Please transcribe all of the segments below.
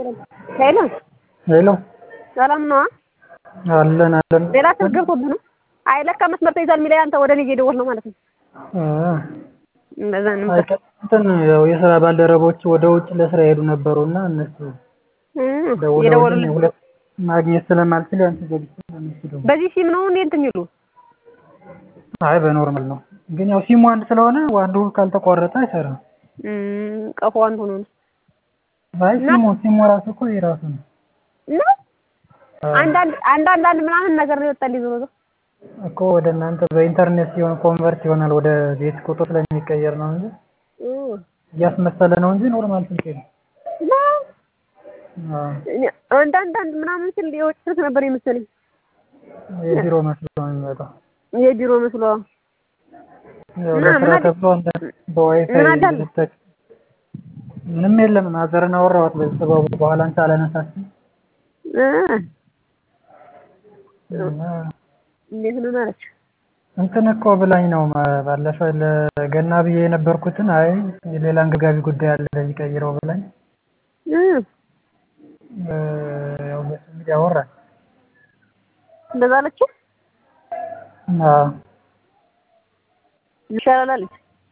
ሄሎ ሄሎ ሰላም ነዋ። አለን አለን። ሌላ ስልክ ገብቶብህ ነው? አይ ለካ መስመር ተይዟል የሚለኝ አንተ ወደ እኔ እየደወልክ ነው ማለት ነው። እንደዛ ነው። አይ እንትን ያው የስራ ባልደረቦች ወደ ውጭ ለስራ የሄዱ ነበሩና እነሱ ደውለውልኝ እየደወሉልህ ሁለት ማግኘት ስለማልችል ያንተ ዘግቼ ለእነሱ ደወልኩ። በዚህ ሲም ነው እንዴ እንትን የሚሉ አይ በኖርማል ነው፣ ግን ያው ሲሙ አንድ ስለሆነ አንዱ ካልተቋረጠ አይሰራም። እም፣ ቀፎ አንዱ ነው አይ ሲሙ ሲሙ ራሱ እኮ የራሱ ነው። እና አንዳንድ አንዳንድ አንድ ምናምን ነገር ነው የወጣልኝ ዞሮ ዞሮ እኮ ወደ እናንተ በኢንተርኔት ሲሆን ኮንቨርት ይሆናል ወደ ቤት ቁጥር ስለሚቀየር ነው እንጂ እም፣ እያስመሰለ ነው እንጂ ኖርማል ስልክ ነው። እና አዎ እኔ አንዳንድ አንድ ምናምን ስል የውጭ ስልክ ነበር የመሰለኝ የቢሮ መስሎ ነው የሚመጣው። የቢሮ መስሎ ያው እና ለስራ ምን አለ- ተብሎ አንዳንድ በዋይፋይ ምን አዳለ? ልትጠቅ ምንም የለም። ማዘርን አወራኋት በሰበቡ በኋላ አንተ አላነሳችም እ እና እንዴት ነው ማለት እንትን እኮ ብላኝ ነው ማ- ባለፈው ለገና ብዬ የነበርኩትን አይ የሌላ አንገብጋቢ ጉዳይ አለ ለዚህ ቀይረው ብላኝ እ እ፣ ያው በሱ እንግዲህ አወራን። እንደዛ አለችው አዎ ይሻላል አለች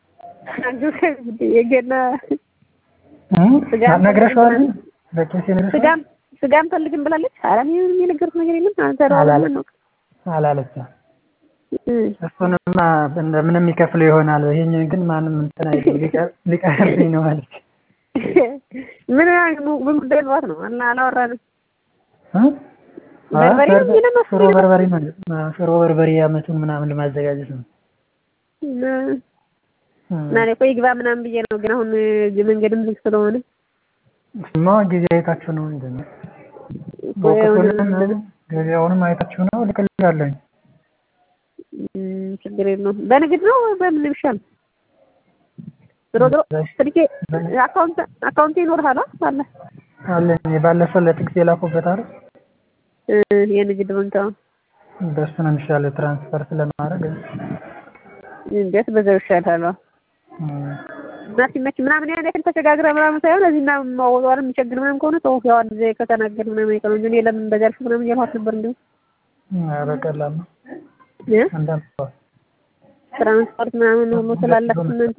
የገና እም፣ ስጋ ነግረሽዋል? በቄስ ነግረሽዋል? ስጋም ስጋም ፈልግም ብላለች። ኧረ እኔ ምንም የነገርኩት ነገር የለም። አንተ አላለ- ነው አላለችም። እ እሱንማ እንደምንም ይከፍለው ይሆናል። ይሄኛው ግን ማንም እንትን አይልም ሊቀር- ሊቀርብኝ ነው አለች። ምን ምን ጉዳይ ልባት ነው እና አላወራንም። እ? አይ በርበሬ በርበ- ምን ነው ሽሮ በርበሬ ማለት ነው። ሽሮ በርበሬ አመቱን ምናምን ለማዘጋጀት ነው። እና እ። እና እኔ እኮ ይግባ ምናምን ብዬ ነው፣ ግን አሁን እዚህ መንገድም ዝግ ስለሆነ እሱማ ጊዜ አይታችሁ ነው እንጂ እኮ ወቅቱንም የሆነ ገበያውንም አይታችሁ ነው ልክልሻለሁኝ። እም፣ ችግር የለውም። በንግድ ነው በምን ይሻል? ዞሮ ዞሮ ስልኬ አካውንት አካውንት ይኖርሃል አለ አለኝ ባለፈው ለጥቅስ የላኩበት አይደል? እ የንግድ ባንክ አዎ። በእሱ ነው የሚሻለው ትራንስፈር ስለማድረግ እንዴት በዛው ይሻላል። አዎ። እ። እና ሲመች ምናምን ያን ያክል ተሸጋግረ ምናምን ሳይሆን እዚህና ማወጣዋል የሚቸግር ምናምን ከሆነ ተው ያው አንድ ጊዜ ከተናገር ምናምን አይቀርም እንጂ እኔ ለምን እንደዚያ አልሽ ምናምን እያልኋት ነበር። እንዲሁ ኧረ ቀላል ነው። እ አንዳንድ ሰው ትራንስፖርት ምናምን ሁሉ ስላላት እናንተ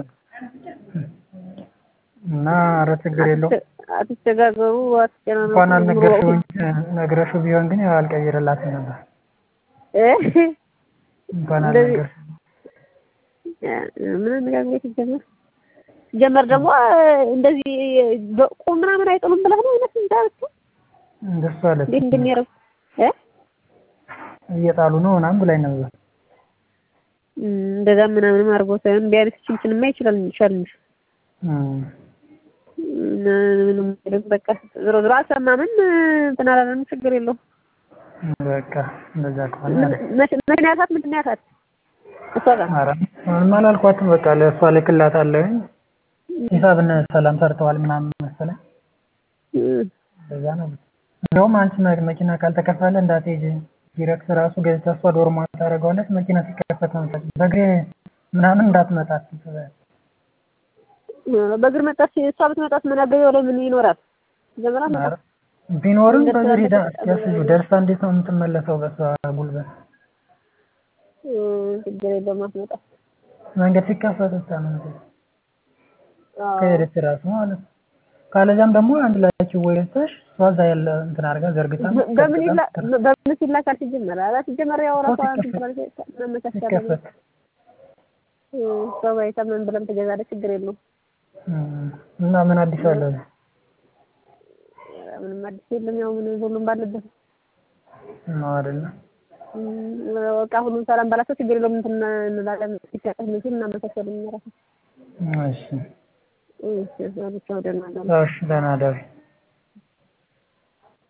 እና ኧረ ችግር የለውም። አትቸጋገሩ፣ አትጨናነቁ። እንኳን አልነገርሽው እንጂ ነግረሽው ቢሆን ግን ያው አልቀይርላትም ነበር። እ እንኳን እንደዚህ- አልነገርሽው ምን አነጋግሬ ሲጀመር ሲጀመር ደግሞ እንደዚህ በቁም ምናምን አይጥሉም ብለህ ነው አይነት እንዳልኩ እንደሱ አለች። እንዴት እንደሚያደርጉ እ እየጣሉ ነው ምናምን ብላኝ ነበር። እንደዛ ምናምንም አድርጎ ሳይሆን ቢያንስ ችንችንማ ይችላል ይችላል እንጂ እም። እና ምንም አይልም። በቃ ዞሮ ዞሮ አልሰማምን እንትን አላለንም። ችግር የለውም። በቃ እንደዛ ከሆነ ምን- መች- መቼ ነው ያልካት? ምንድን ነው ያልካት? እሷ ጋር ኧረ ምንም አላልኳትም። በቃ ለእሷ ልክላታለሁኝ ሂሳብ እነ ሰላም ሰርተዋል ምናምን መሰለኝ። እም፣ እንደዛ ነው። እንደውም አንቺ መ- መኪና ካልተከፈለ እንዳትሄጂ ዲረክት ራሱ ገዝታ እሷ ዶርማ ታደርገዋለች። መኪና ሲከፈት መጣች በእግሬ ምናምን እንዳትመጣ ትበያለች። በእግር መጣች። እሷ ብትመጣት መናገሪያው ላይ ምን ይኖራል? ጀመራ ኧረ ቢኖርም በእግር ሄዳ እስኪያስዩ ደርሳ እንዴት ነው የምትመለሰው? በሷ ጉልበት ችግር የለውም አትመጣም። መንገድ ሲከፈት ብቻ ነው የምትሄደው። አዎ። ከሄደች ራሱ ማለት ነው። ካለዚያም ደግሞ አንድ ላይ ወይ ገዝተሽ እሷ እዛ ያለ እንትን አድርጋ ዘርግታ በምን ይላ በምን ሲላካል? ሲጀመር ኧረ ሲጀመር ያው ራሷ ሲከፈት- እንትን ትላለች፣ መመቻቸት ሲከፈት እም፣ ሰው አይታ ምን ብለም ትገዛለች። ችግር የለውም። እም፣ እና ምን አዲስ አለ? ኧረ ምንም አዲስ የለም። ያው ምን ሁሉም ባለበት ነው አይደለ? እም፣ በቃ ሁሉም ሰላም ባላቸው ችግር የለውም። እንትን እንላለን ሲሰጥህ ምን ሲል እናመቻቻለን እኛ ራሳችን። እሺ እሺ፣ አብቻው ደህና ደህና እሺ፣ ደህና እደሪ።